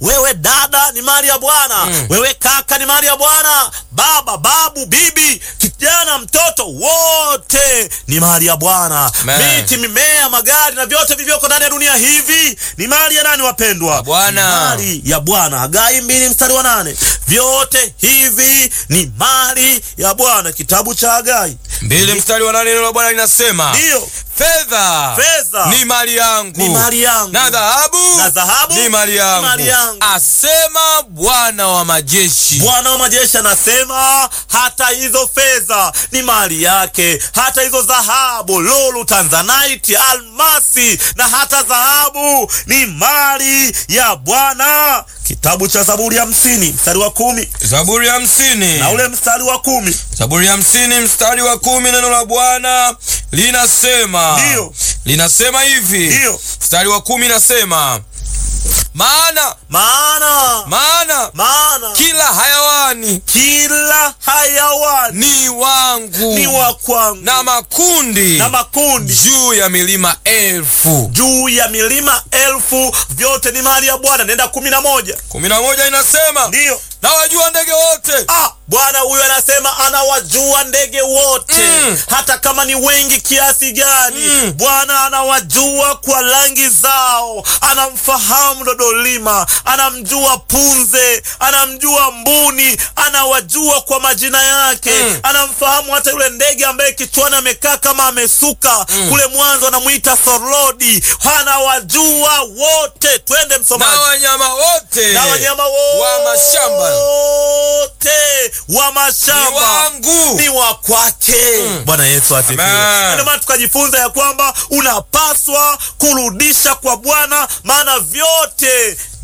wewe dada ni mali ya Bwana Mm. wewe kaka ni mali ya Bwana, baba, babu, bibi, kijana, mtoto, wote ni mali ya Bwana. Amen. Miti, mimea, magari na vyote vilivyoko ndani ya dunia hivi ni mali ya nani, wapendwa? Bwana. Ni mali ya Bwana. Hagai mbili mstari wa nane. Vyote hivi ni mali ya Bwana. Kitabu cha Hagai mbili mstari wa nane neno la Bwana linasema ndiyo fedha Fedha ni mali yangu ni mali yangu na dhahabu na dhahabu ni mali yangu, mali yangu. asema Bwana wa majeshi. Bwana wa majeshi anasema hata hizo fedha ni mali yake, hata hizo dhahabu, lulu, tanzanite, almasi na hata dhahabu ni mali ya Bwana. Kitabu cha Zaburi ya hamsini mstari wa kumi Zaburi ya hamsini na ule mstari wa kumi Zaburi ya hamsini mstari wa kumi neno la Bwana linasema Ndiyo. linasema hivi Ndiyo. mstari wa kumi nasema maana maana maana maana kila hayawani kila hayawani ni wangu ni wa kwangu na makundi na makundi juu ya milima elfu. juu ya milima elfu, vyote ni mali ya Bwana. Nenda kumi na moja kumi na moja inasema ndiyo na wajua ndege wote Ah, Bwana huyu anasema anawajua ndege wote Mm. hata kama ni wengi kiasi gani. Mm. Bwana anawajua kwa rangi zao, anamfahamu dodolima, anamjua punze, anamjua mbuni, anawajua kwa majina yake. Mm. Anamfahamu hata yule ndege ambaye kichwani amekaa kama amesuka kule mwanzo anamwita sorodi. Anawajua wote. Twende msomaji na wanyama wote na wanyama wote wa mashamba wa ni mashamba wangu. ni wa kwake. Bwana Yesu asifiwe. Amen. Ndio maana tukajifunza ya kwamba unapaswa kurudisha kwa Bwana, maana vyote